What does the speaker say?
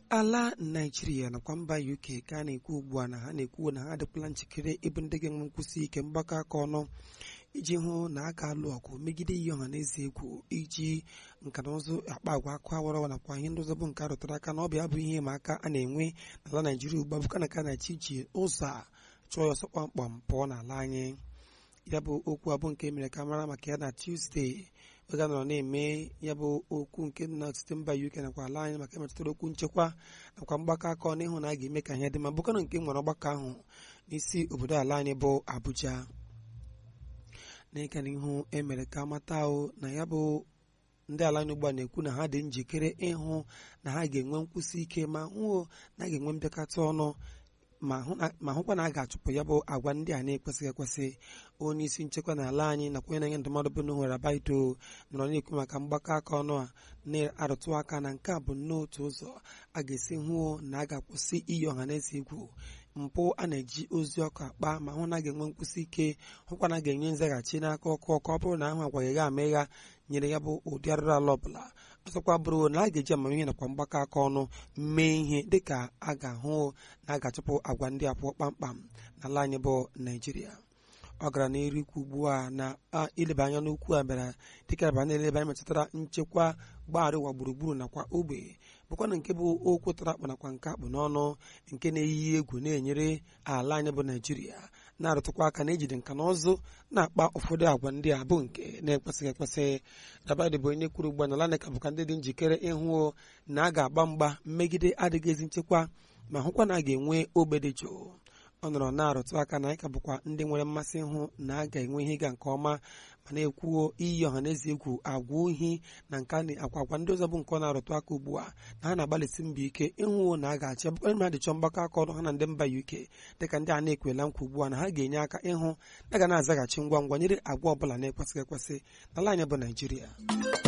ala naijiria nakwa mba uk ka a na-ekwu ugbu a na ha na-ekwu na ha adịkwala njikere ịbụ ndị ga-enwe nkwụsị ike mgbakọ aka ọnụ iji hụ na a ga-alụ ọgụ megide iyi ọha na eze egwu iji nka na ụzụ akpa agwa akụ awarawa nakwa ihe ndị ọzọ bụ nke a rụtara aka na ọbịa bụ ihe ịma aka a na-enwe n'ala naijiria ugbu a bụka na ka na-achị iji ụzọ a chọọ ya ọsọ kpamkpam pụọ n'ala anyị ya bụ okwu abụ nke mere ka mara maka ya na tuzdee oge a nọrọ na-eme ya bụ okwu nke dị n'ọtụtụ mba uk nakwa ala anyị maka emetụtara okwu nchekwa nakwa mgbakọ aka ọnụ ịhụ na a ga-eme ka ihe dị mma bụkanụ nke nwere ọgbakọ ahụ n'isi obodo ala anyị bụ abuja n'ịga n'ihu emere ka amata ahụ na ya bụ ndị ala anyị ugbu a na-ekwu na ha dị njikere ịhụ na ha ga-enwe nkwụsị ike ma hụ na a ga-enwe mbịakọta ọnụ ma hụkwa na a ga-achụpụ ya bụ agwa ndị a na-ekwesịghị ekwesị onye isi nchekwa n'ala anyị nakwa onye na-enye ndụmọdụ bụ n'ohere abaito nọrọ na-ekwu maka mgbakọ aka ọnụ a na-arụtụ aka na nke a bụ n'otu ụzọ a ga-esi hụ na a ga-akwụsị iyi ọha na eze egwu mpụ a na-eji ozi ọkụ akpa ma hụ na a ga-enwe nkwụsị ike hụkwa na a ga-enye nzaghachi n'aka ọkụ ọkụ ọ bụrụ na ahụ agwaghị gha ama ịgha nyere ya bụ ụdị arụrụ ala ọbụla ọzọkwa bụrụ na a ga-eji amamihe nakwa mgbakọ aka ọnụ mee ihe dịka a ga-ahụ na a ga-achụpụ agwa ndị a pụọ kpamkpam n'ala anyị bụ naijiria ọ gara n'iru ikwu ugbu a na ileba anya n'okwu a bịara dịka aba na-eleba anya metụtara nchekwa gbagharị ụwa gburugburu nakwa ogbe bụkwana nke bụ okwu tara akpa nakwa nke akpụ n'ọnụ nke na-eyi egwu na-enyere ala anyị bụ naijiria na-arụtụkwa aka na ejide nka na ụzụ na-akpa ụfọdụ agwa ndị a bụ nke na-ekwesịghị ekwesị dabadị bụ onye kwuru ugbu a na laneka bụka ndị dị njikere ịhụ na a ga-agba mgba mmegide adịghị ezi nchekwa ma hụkwa na a ga-enwe ogbe dị jụụ ọ nọrọ na-arụtụ aka na anyị ka bụkwa ndị nwere mmasị ịhụ na a ga-enwe ihe ịga nke ọma ma na-ekwuo iyi ọha na eze egwu agwa ohi na nke akwa agwa ndị ọzọ bụ nke ọ na-arụtụ aka ugbu a na ha na-agbalịsi mbọ ike ịhụ na a ga-achị bụkwara mmadụ chọọ mgbakọ aka ọnụ ha na ndị mba uk dịka ndị a na-ekwela nkwa ugbu a na ha ga-enye aka ịhụ na ga na-azaghachi ngwa ngwa nyere agwa ọbụla na-ekwesịghị ekwesị n'ala anyị bụ naijiria